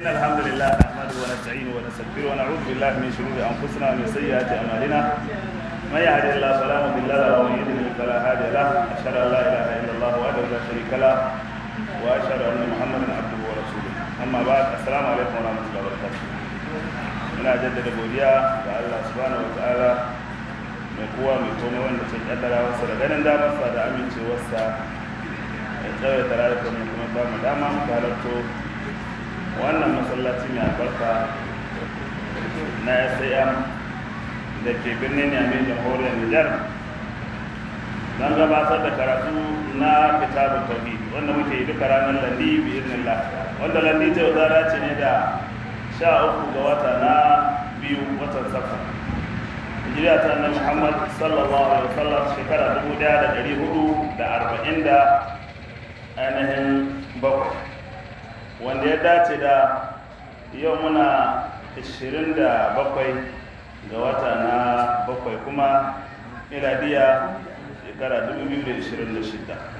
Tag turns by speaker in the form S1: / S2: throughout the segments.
S1: إن الحمد لله نحمده ونستعينه ونستغفره ونعوذ بالله من شرور أنفسنا ومن سيئات أعمالنا من يهد الله فلا مضل له ومن يضلل فلا هادي له أشهد أن لا إله إلا الله وحده لا شريك له وأشهد أن محمدا عبده ورسوله أما بعد السلام عليكم ورحمة الله وبركاته ina jaddada godiya ga Allah subhanahu wataala mai kowa mai komai wanda ke kaddara wasa da ganin damarsa da amincewarsa ya tsawaita rayuwar mu kuma ba mu dama mu halarto wannan masallaci mai albarka na SAM da ke birnin Yamai jamhuriyar Nijar don gabatar da karatu na kitabun tauhid wanda muke yi duka ranar landi bi idnillah wanda landi ta wata ce ne da sha uku ga wata na biyu watan safa hijiriya ta annabi Muhammad sallallahu alaihi wasallam shekara dubu daya da dari hudu da arba'in da ainihin bakwai wanda ya dace da yau muna 27 ga wata na bakwai kuma miladiya shekara 2026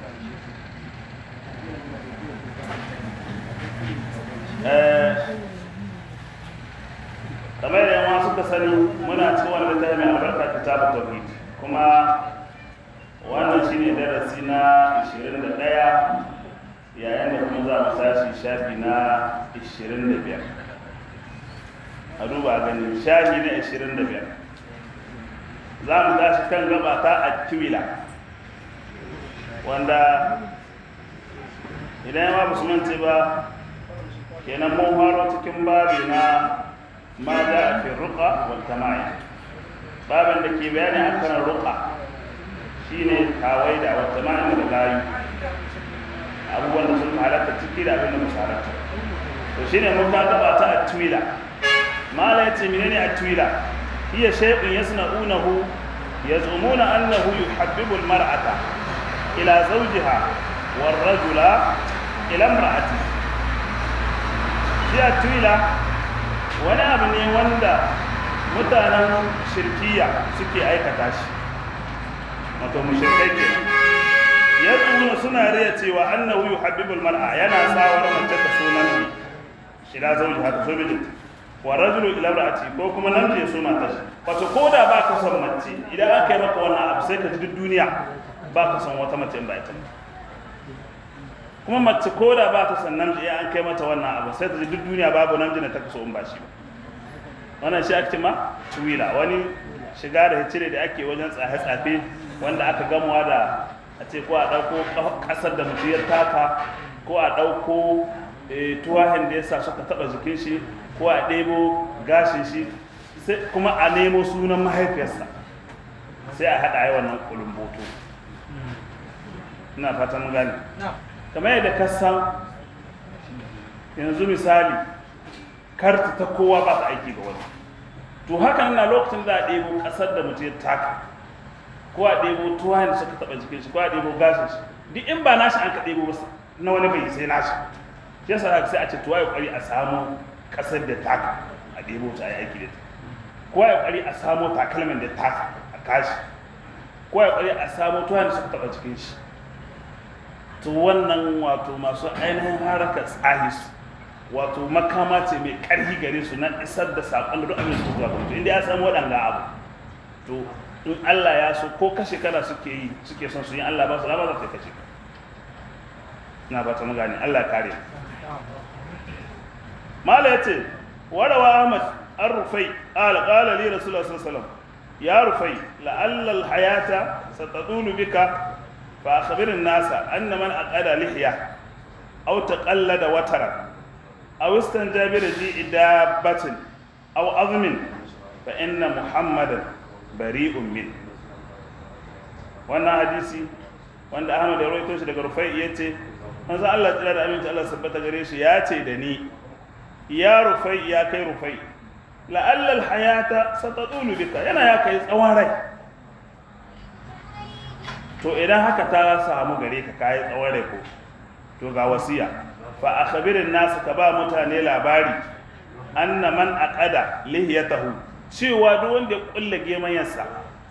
S1: kamar da yawa suka sani muna cikin wani littafi mai albarka kitabu tauhid kuma wannan shine darasi na 21 yayin da kuma za mu tashi shafi na 25 a duba gani shafi na 25 za mu tashi kan gaba ta akimila wanda idan yawa ba su mance ba kenan mun faro cikin babi na ma da a fi ruka wata ma'i babin da ke bayani akan ruka shine kawai da wata ma'i da layu abubuwan da sun halatta ciki da abin da musu halatta to shine mun ka gaba ta atwila mala yace menene atwila hiya shay'un yasna'unahu yaz'umuna annahu yuhabbibu almar'ata ila zawjiha warrajula ila imra'ati shi atwila wani abu ne wanda mutanen shirkiya suke aikata shi wato mushrikai kenan ya tsuna suna riya cewa annahu yuhabbibul mar'a yana sawar mace ta so namiji ila zauji hata so mijinta wa rajulu ila imra'ati ko kuma namiji ya so mata shi wato ko da ba ka son mace idan aka yi maka wannan abu sai ka ji duk duniya ba ka son wata mace in ba ita kuma mace ko da ba ta son namiji idan an kai mata wannan abu sai ta ji duk duniya babu namiji da ta kaso in ba shi ba wannan shi ake ma tuwila wani shiga da hicire da ake wajen tsafe-tsafe wanda aka gamuwa da a ce ko a ɗauko ƙasar da mutu ya taka ko a ɗauko tuwahin da ya sa suka taɓa jikin shi ko a ɗebo gashin shi kuma a nemo sunan mahaifiyarsa sai a haɗa yi wannan kulumboto ina fatan gani kamar yadda ka san yanzu misali karta ta kowa ba ta aiki ga wani to hakan na lokacin da a ɗebo ƙasar da mutu ya taka ko a ɗebo tuwa da suka taɓa jikin shi ko a ɗebo gashin shi duk in ba nashi an ka ɗebo ba na wani bai sai nashi shi yasa sai a ce tuwa ya ƙwari a samu ƙasar da taka a ɗebo ta a yi aiki da ta ko ya ƙwari a samu takalmin da taka a kashi ko ya ƙwari a samu tuwa da suka taɓa jikin shi to wannan wato masu ainihin harakar tsahi su wato makama ce mai ƙarfi gare su na isar da saƙon da duk abin su zuwa ga mutum inda ya samu waɗanga abu to in Allah ya so ko kashe kana suke yi suke son su yi Allah ba su ba za ta kashe ka ina ba ta magani Allah kare mala yace warawa Ahmad an rufai qala qala li rasulullah sallallahu alaihi wasallam ya rufai la'alla al-hayata satadulu bika fa akhbir an-nasa anna man aqada lihya aw taqallada watara aw istanjaba bi idabatin aw azmin fa inna muhammadan bari'un min wannan hadisi wanda Ahmad ya rawaito shi daga Rufai yace manzo Allah tsira da aminci Allah sabbata gare shi ya ce da ni ya Rufai ya kai Rufai la'alla al-hayata satadulu bika yana ya kai tsawon rai to idan haka ta samu gare ka kai tsawon rai ko to ga wasiya fa akhbirin nasu ka ba mutane labari anna man aqada lihiyatahu cewa duk wanda ya kulle gemayensa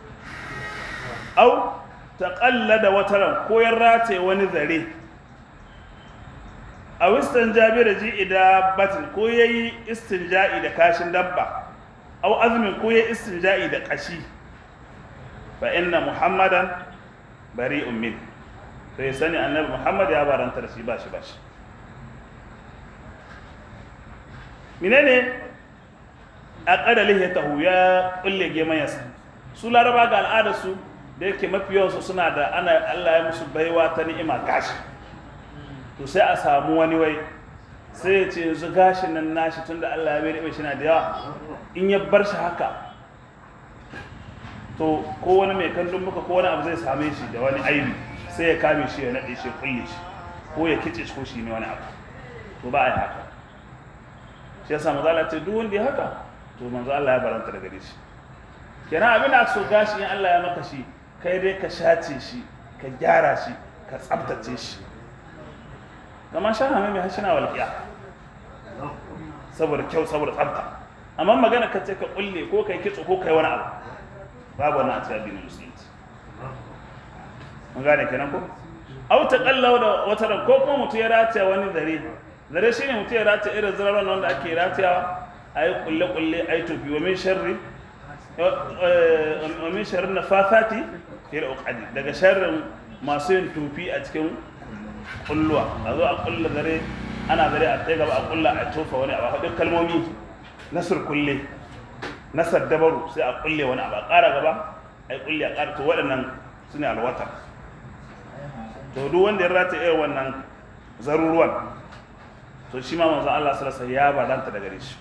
S1: au ta da wataran ko ya rataye wani zare a wistan jabi da ji ida batin ko ya yi istinja'i da kashin dabba au azumin ko ya yi istinja'i da kashi fa inna muhammadan bari ummin to ya sani annabi muhammad ya baranta da shi ba shi ba shi menene a ƙadali ya tahu ya ƙulle gemayarsa su laraba ga al'adarsu da yake mafi yawansu suna da ana allah ya musu baiwa ta ni'ima gashi to sai a samu wani wai sai ya ce yanzu gashin nan nashi tunda Allah ya bai shi na da yawa in ya bar shi haka to ko wani mai kallon muka ko wani abu zai same shi da wani aibi sai ya kame shi ya naɗe shi ya kulle shi ko ya kice shi ko shi ne wani abu to ba a yi haka shi yasa manzo Allah ce duk wanda ya haka to manzo Allah ya baranta daga shi kenan abin da aka so gashi in Allah ya maka shi kai dai ka shace shi ka gyara shi ka tsabtace shi kamar sha hame mai hashina walƙiya saboda kyau saboda tsabta amma magana ka ce ka kulle ko kai kitso ko kai wani abu babu wani a cikin addinin musulunci mun gane kenan ko au ta kallau da wata ran ko kuma mutum ya rataya wani zare zare shine mutum ya rataya irin zararon wanda ake ratayawa a yi kulle kulle a yi tofi wa min sharri wa min sharri nafafati fil uqadi daga sharrin masu yin tofi a cikin kulluwa a zo a kulla zare ana zare a tsaye gaba a kulla a tofa wani abu a haɗin kalmomi na surkulle na saddabaru sai a kulle wani abu a ƙara gaba a yi kulle a ƙara to waɗannan su ne alwata to duk wanda ya rata iya wannan zaruruwan to shi ma manzon Allah sallallahu alaihi ya badanta daga shi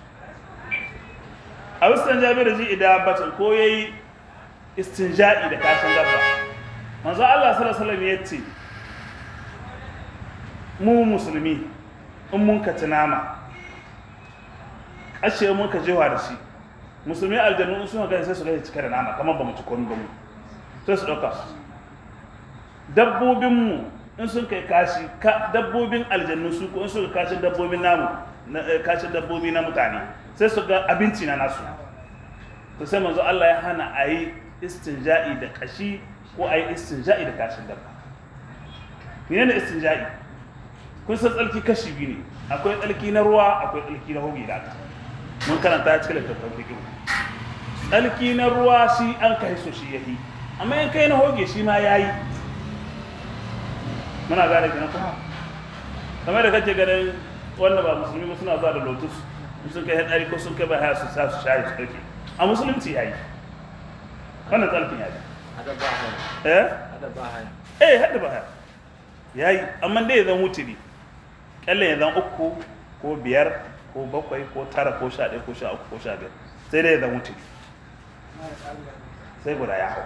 S1: a wasu jabir ji idan batun ko yayi istinja'i da kashin dabba manzon Allah sallallahu alaihi ya ce mu musulmi in mun ka nama ashe mun ka jewa da shi musulmi aljannu in suna gani sai su gani cika da nama kamar ba mu ci komi ba mu sai su ɗauka dabbobinmu in sun kai kashi dabbobin aljannu su ko in suka kashin dabbobin namu kashin dabbobi na mutane sai su ga abinci na nasu to sai manzo Allah ya hana a yi istinja'i da kashi ko a yi istinja'i da kashin dabba menene istinja'i kun san tsalki kashi biyu ne akwai tsalki na ruwa akwai tsalki na hoge da aka mun karanta cikin littattafan fiqh tsalki na ruwa shi an kai so shi yahi amma in kai na hoge shi ma yayi muna gane kina kuma kamar da kake ganin wanda ba musulmi ba suna zuwa da lotus sun kai hadari ko sun kai ba haya su sa su shayi su dauke a musulunci yayi wannan tsalkin yayi
S2: Ada bahaya.
S1: eh
S2: Ada bahaya.
S1: eh hadda ba haya yayi amma dai zan wutiri kyalle ya zan uku ko biyar ko bakwai ko tara ko sha ɗaya ko sha uku ko sha biyar sai dai ya zan wutiri sai guda ya hau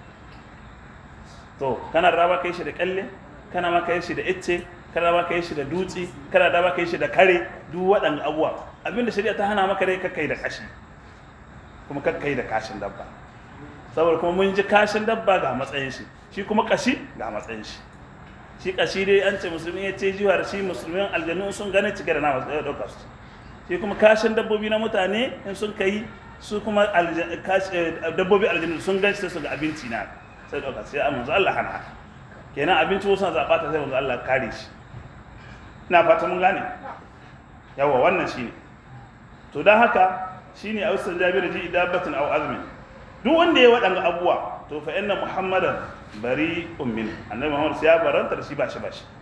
S1: to kana da raba kai shi da kyalle kana ma kai shi da icce kana ma kai shi da dutse kana da ma kai shi da kare duk waɗanda abuwa abinda shari'a ta hana maka dai kakkai da kashi kuma kakkai da kashin dabba saboda kuma mun ji kashin dabba ga matsayin shi shi kuma kashi ga matsayin shi shi kashi dai an ce musulmi ya ce jiwa da shi musulmin aljannu sun gane cike da nama sai ya dauka su shi kuma kashin dabbobi na mutane in sun kai su kuma alja- kash- eh, dabbobi aljannu sun gane sai su ga abinci na sai dauka sai a manzo Allah hana haka kenan abinci wasu na zaɓa ta sai manzo Allah kare shi ina fata mun gane yawa wannan shine to dan haka shine a wasu jabiru ji idabatin aw azmin duk wanda ya waɗanga abuwa to fa inna muhammadan bari ummin annabi muhammad sai ya baranta da shi ba shi ba shi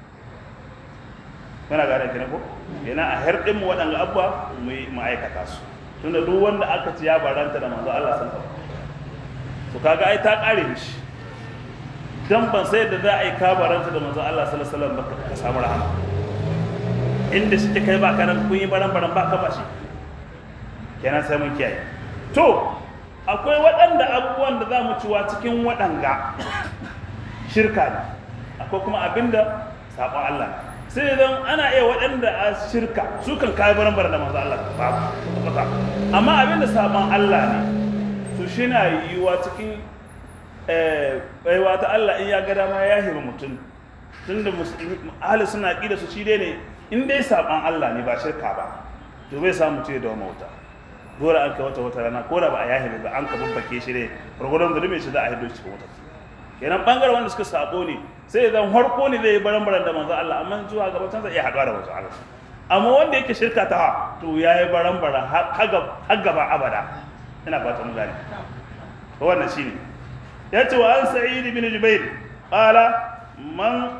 S1: kana gane kenan ko yana a herdin mu waɗanga abuwa mu yi ma'aikata su tunda duk wanda aka ci ya baranta da manzo Allah sallallahu alaihi wasallam to kaga ai ta kare mishi dan ban sai da za a yi ka baranta da manzo Allah sallallahu alaihi wasallam ba ka samu rahama inda shi kai ba ka nan kun yi baran baran ba ka ba shi kenan sai mun kiyaye to akwai waɗanda abubuwan da za mu ciwa cikin waɗanga shirka ne akwai kuma abinda saƙon Allah ne sai idan ana iya waɗanda a shirka su kan kayi baran da manzo Allah ba kwata amma abinda saƙon Allah ne to shi na yiwuwa cikin baiwa ta Allah in ya ga dama ya hima mutum tunda musulmi ahli suna ƙida su shi dai ne in dai saƙon Allah ne ba shirka ba to bai samu ce da mauta dole an kai wata wata rana ko da ba a yahi ba an ka babbake shi ne gurgurdan zulumin shi za a hido shi cikin wata to kenan bangaren wanda suka sabo ne sai zan harko ne zai yi baran-baran da manzo Allah amma zuwa gaba can zai iya haɗuwa da manzo Allah amma wanda yake shirka ta to ya yi baran-baran har gaba abada ina fata mun gane to wannan shine ya ce wa an sa'id bin jubair qala man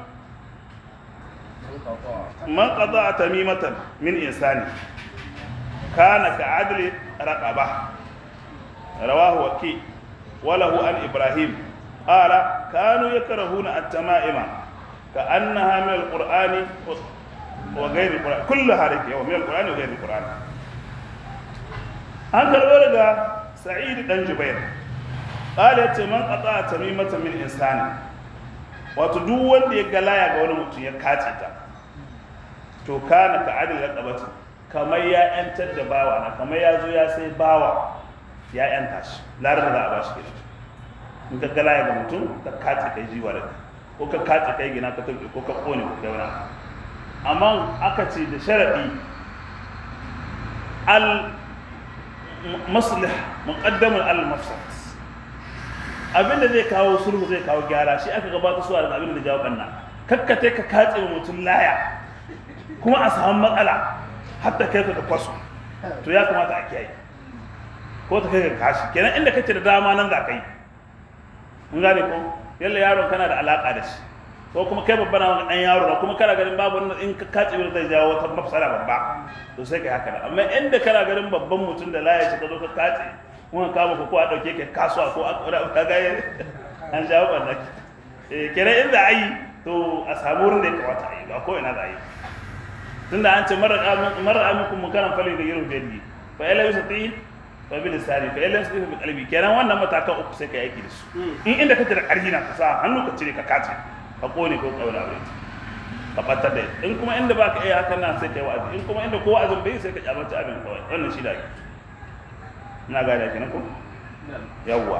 S1: man qada tamimatan min insani kana ka adli raqaba rawahu waki وله عن إبراهيم قال كانوا يكرهون التمائم كأنها من القرآن وغير القرآن كلها رك من القرآن وغير القرآن an karɓo daga sa'id dan jubair qala yace man qata tamimatan min insani wato duk wanda ya galaya ga wani mutum ya kace ta to kana ka adil raqabati kamar ya yantar da bawa na kamar ya zo ya sai bawa ya yanta shi larar da za a ba shi kenan in ka gala ya ga mutum ka kace kai jiwa da ko ka kace kai gina ka tafi ko ka kone ko kai wani amma aka ce da sharadi al maslih muqaddamun al mafsad abinda zai kawo sulhu zai kawo gyara shi aka gabata su da abinda da jawo kanna kakkate ka kace mutum laya kuma a samu matsala hatta kai ka kwaso to ya kamata a kiyaye ko ta kai ka kashi kenan inda kake da dama nan za ka yi mun gane ko yalla yaron kana da alaka da shi ko kuma kai babba na dan yaro na kuma kana ganin babu wanda in ka kace wani zai jawo wata mafsala babba to sai kai haka da amma inda kana ganin babban mutum da laye shi ka zo ka kace kuma ka maka ko a dauke ka kasuwa ko a ka ga an jawo wannan eh kenan inda ayi to a samu wurin da ya kamata a yi ba ko ina za a yi tunda an ce marar amikun mukaran fali da yiru biyar fa ila yusati fa bil lisani fa ila yusati bi qalbi kenan wannan matakan uku sai ka yi aiki da su in inda kake da karfi na ka sa hannu ka cire ka kace ka kone ko kaula aure ka batar da in kuma inda baka iya hakan nan sai kai wa'azi in kuma inda ko wa'azin bai sai ka kyamata abin kawai wannan shi da ake ina ga da kenan ko yawwa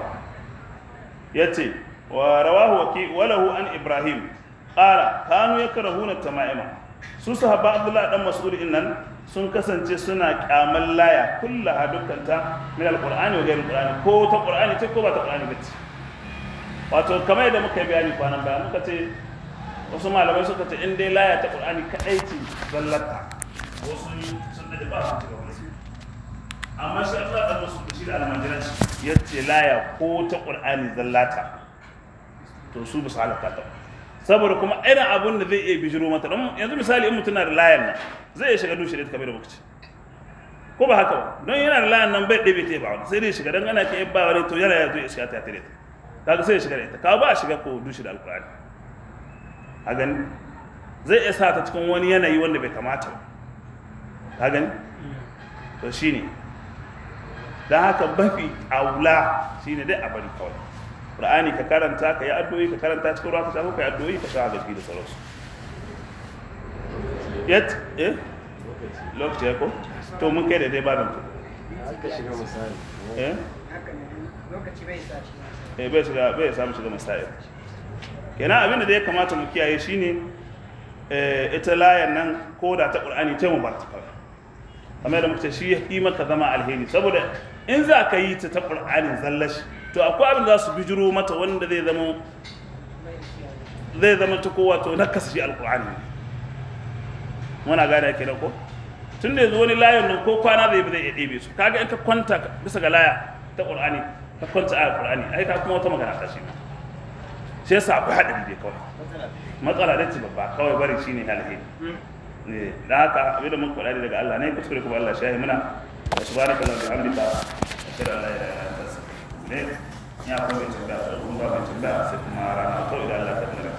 S1: yace wa rawahu waki walahu an ibrahim qala kanu yakrahuna tama'ima su sahaba abdullahi dan mas'ud nan sun kasance suna kyaman laya kullaha dukkanta min alqur'ani wa ghairi alqur'ani ko ta qur'ani ce ko ba ta qur'ani ba ce wato kamar yadda muka yi bayani kwanan baya muka ce wasu malamai suka ce in dai laya ta qur'ani kadai ce zallata wasu sun da ba su ga wani amma shi Allah dan mas'ud shi da almajiran shi yace laya ko ta qur'ani zallata to su ba su halaka ta ba saboda kuma irin abun da zai iya bijiro mata don yanzu misali in mutum na da layan nan zai iya shiga dushe da kamar da muka ce ko ba haka ba don yana da layan nan bai ɗebe ta ba wani sai dai shiga don ana ke ba wani to yana ya zo ya shiga ta tare ta kaga sai ya shiga da ita kawo ba a shiga ko dushe da alkurani a gani zai iya sa ta cikin wani yanayi wanda bai kamata ba ka gani to shine don haka mafi aula shine dai a bari kawai Qur'ani ka karanta ka yi addu'o'i ka karanta cikin ruwa ka shafa ka yi addu'o'i ka shafa gaske da sauransu yet eh lokaci ya ko to mun kai da dai ba nan to
S2: aka shiga misali
S1: eh
S3: lokaci bai sa shi
S1: eh bai shiga bai samu shiga masail kenan abin da ya kamata mu kiyaye shine eh ita layan nan ko da ta Qur'ani ce mu bar ta kawai kamar da muka ce shi ya yi maka zama alheri saboda in za ka yi ta ta Qur'ani zallashi to akwai abin za su bijiro mata wanda zai zama zai zama ta kowa to na kasa shi alkur'ani ne muna gane ke ko tun da yanzu wani layon nan ko kwana zai zai iya ɗebe su kaga in ka kwanta bisa ga laya ta qur'ani ka kwanta a qur'ani ai ka kuma wata magana ta shi ma shi yasa akwai haɗin dai kawai matsala da ce babba kawai bari shine alheri ne da haka abin da muka faɗa daga Allah ne kuskure kuma Allah shahi muna wa subhanaka wa bihamdika ashhadu an la ilaha illa anta astaghfiruka wa atubu ilayk ya kuma tambaya kuma ba tambaya sai